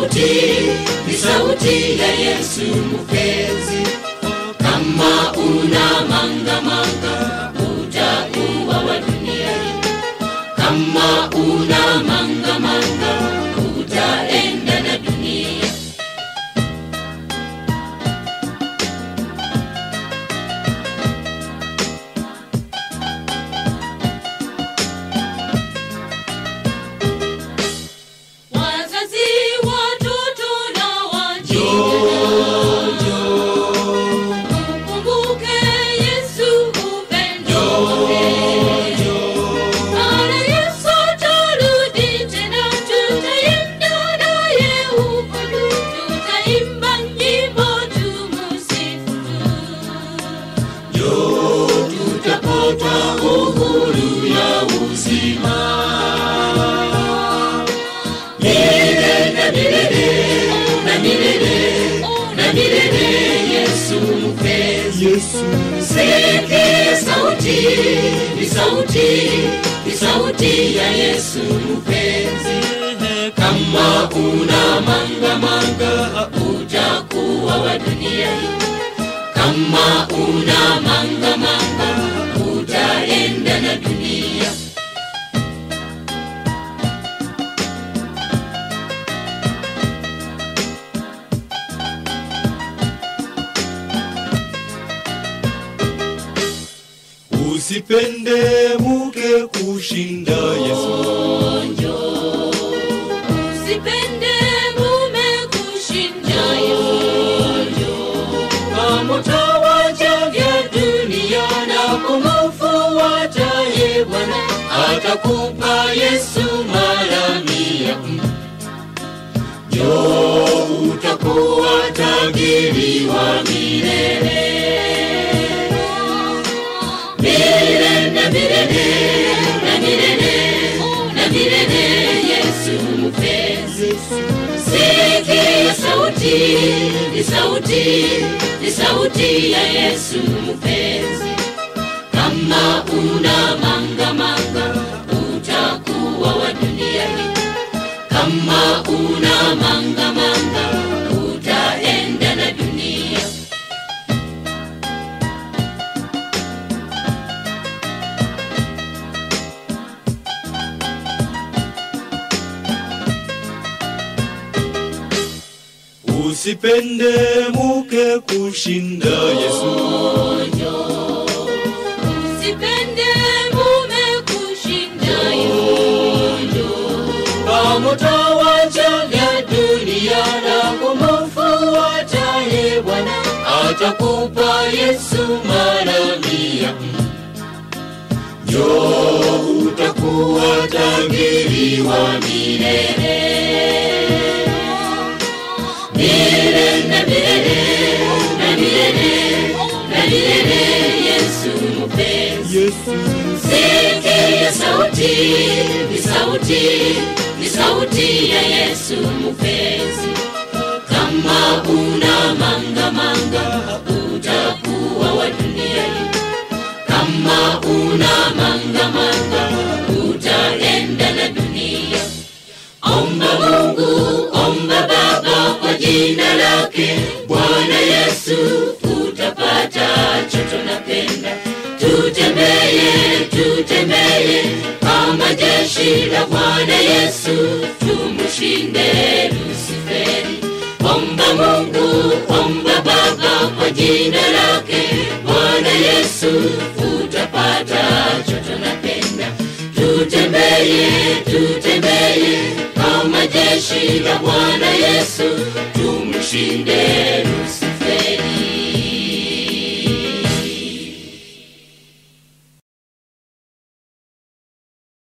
sauti, ni sauti ya Yesu mpenzi. Kama una manga manga, utakuwa wa dunia hii. Kama una manga manga, utaenda na dunia. Wazazi, watoto na wajinga, mkumbuke Yesu upendo wake. Maana Yesu atarudi tena, tutaenda naye huko juu, tutaimba nyimbo tumsifu tu. tutapata uhuru ya uzima milele na milele na milele na milele Yesu mpenzi Sikia sauti, ni sauti, ni sauti ya Yesu mpenzi. Kama una manga manga, utakuwa wa dunia hii. Kama una manga manga, utaenda na dunia. Usipende muke kushinda Yesu. Usipende mume kushinda Yesu. Kama utawacha vya dunia na kumfuata yeye Bwana, atakupa Yesu mara mia. Jo, utakuwa tajiri wa milele milele na milele na milele na milele Yesu mpenzi. Sikia sauti, ni sauti, ni sauti ya Yesu mpenzi. Kama una manga manga, utakuwa wa dunia hii. Kama una manga manga, utaenda na dunia. Usipende muke kushinda Yesu. Usipende mume kushinda Yesu. Kama utawacha vya dunia na kumfuata yeye Bwana, atakupa Yesu mara mia. Jo, utakuwa tajiri wa milele milele na milele na milele na milele Yesu mpenzi. Yesu. Sikia sauti, ni sauti, ni sauti ya Yesu mpenzi. Kama una manga manga, utakuwa wa dunia hii. Kama una manga manga, utaenda na dunia. Omba Mungu, omba Baba kwa jina lake Bwana Yesu, utapata chocho napenda. Tutembeye, tutembeye kama jeshi la Bwana Yesu, tumushinde Lusiferi. Omba Mungu, omba Baba kwa jina lake Bwana Yesu, utapata chocho napenda. Tutembeye, tutembeye kama jeshi la Bwana Yesu,